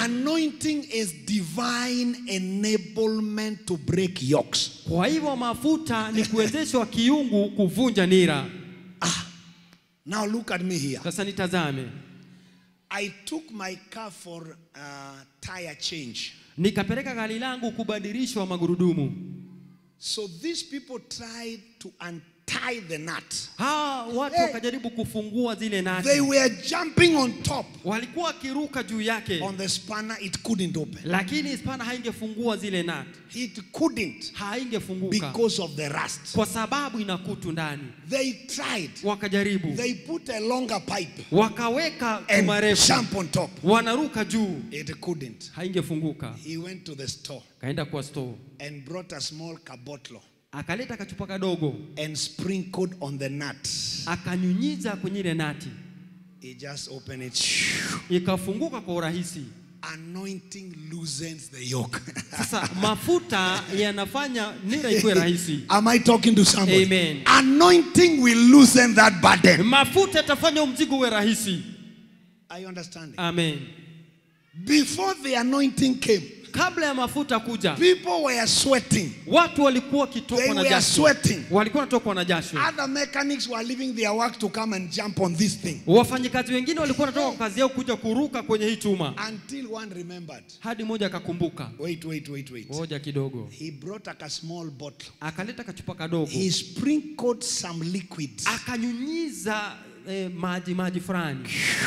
Anointing is divine enablement to break yokes. Kwa hivyo mafuta ni kuwezeshwa kiungu kuvunja nira. Now look at me here. Sasa nitazame, I took my car for uh, tire change. nikapeleka gari langu kubadilishwa magurudumu. So these people tried to untie the nut. Hawa watu Hey. wakajaribu kufungua zile nati, They were jumping on top. walikuwa wakiruka juu yake, On the spanner, it couldn't open. lakini spana haingefungua zile nati, It couldn't haingefunguka because of the rust. kwa sababu ina kutu ndani. They tried. Wakajaribu, They put a longer pipe wakaweka and chuma refu, jump on top. wanaruka juu, It couldn't. haingefunguka. He went to the store Kaenda kwa store, and brought a small kabotlo akaleta kachupa kadogo, and sprinkled on the nut. akanyunyiza kwenye ile nati, He just opened it. ikafunguka kwa urahisi. Anointing loosens the yoke. Sasa mafuta yanafanya nira ikuwe rahisi. Am I talking to somebody? Amen. Anointing will loosen that burden. Mafuta yatafanya mzigo uwe rahisi. Are you understanding? Amen. Before the anointing came, Kabla ya mafuta kuja, people were sweating. watu walikuwa They wakitokwa na were jasho, sweating. walikuwa wanatokwa na jasho. Other mechanics were leaving their work to come and jump on this thing. Wafanyikazi wengine walikuwa wanatoka kwa kazi yao kuja kuruka kwenye hii chuma, Until one remembered. hadi mmoja akakumbuka, Wait, wait, wait, wait. ngoja kidogo, He brought like a small bottle. akaleta kachupa kadogo, He sprinkled some liquids. akanyunyiza eh, maji maji fulani,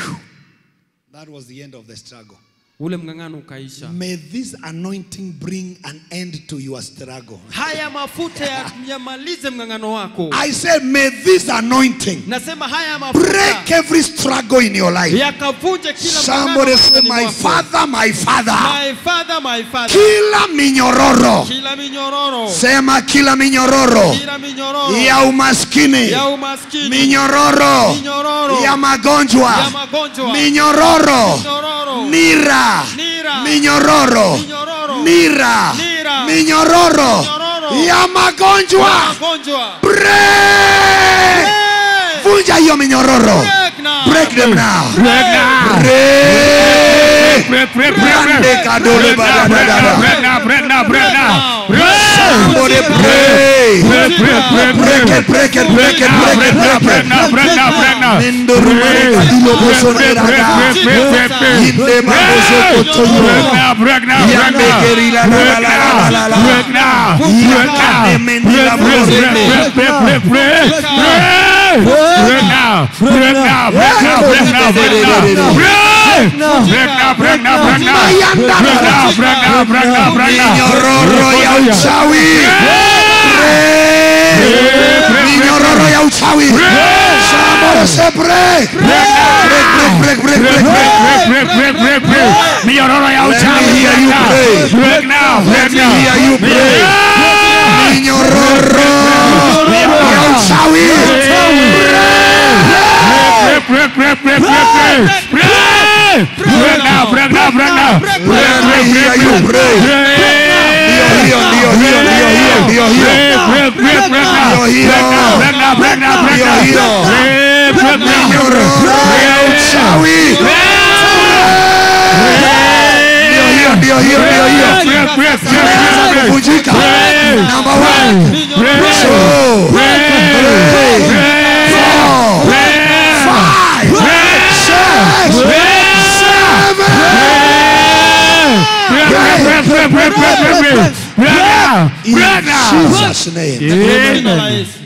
That was the end of the struggle. ule mng'ang'ano ukaisha. May this anointing bring an end to your struggle. Haya mafuta ya- yamalize mng'ang'ano wako. I said, may this anointing Nasema haya break mafuta every struggle in your life. yakavunje kila Somebody mng'ang'ano say, maishani my mwako. father, my father. My father, my father. Kila minyororo. Kila minyororo, Sema kila minyororo kila minyororo ya umaskini. ya umaskini, Minyororo minyororo ya magonjwa. ya magonjwa, Minyororo. minyororo, Nira. Nira. Minyororo. minyororo, Nira. Nira. Minyororo Minyororo. ya magonjwa. magonjwa. Break. Hey! Vunja hiyo minyororo. Break now. Break them now. Break now. Break. Break, break, break, Brande break. kadole Break now, break now, badadada. break now, break now, break now. Break. Somebody pray. Break, break, break, Break it, break it, break it, break it, break break it. now, break now, break now. Mindoro mareka dilo boso Break, break, nerada. break, break, break, break. Inde maboso kotoyo. Break now, break now, break Yande now. gerila la la Break la la now, la la. break now, break now. Yakane mendi la Break, break, bose. break, break, break, break, break. Break now, break now, break now, break now, break now. Break. Break now, break now, break now. Mayanda Break la la. now, break now, break now, break now. Minyororo ya uchawi. Break. Minyororo ya uchawi. Somebody say break. Break, break, break, break, break, break. break, break, break, break, break. Minyororo ya Let uchawi. me hear you Break now. pray. Break now, break Let me now. hear you pray. Minyororo ya uchawi. Break, break, break, break, break, break. Break. Break now, break now, break now. Break, Let me break, hear break, you break. pray. Break. Ndio, ndio, ndio, ndio, ndio, ndio, ndio. Break, break, break, break now. Ndio hiyo. Break now, break now, break now, break Ndio now. hiyo. Break, break now. Minyororo ya uchawi. Ndio hiyo, ndio hiyo, ndio hiyo. Break, break, break, Imeanza break, break. kuvunjika. Number one, Break. two, three, four, five, six, seven. Break, break, break, break, break, break, break. Break now. In Break now. Jesus' name. Jina la Amen. Yesu.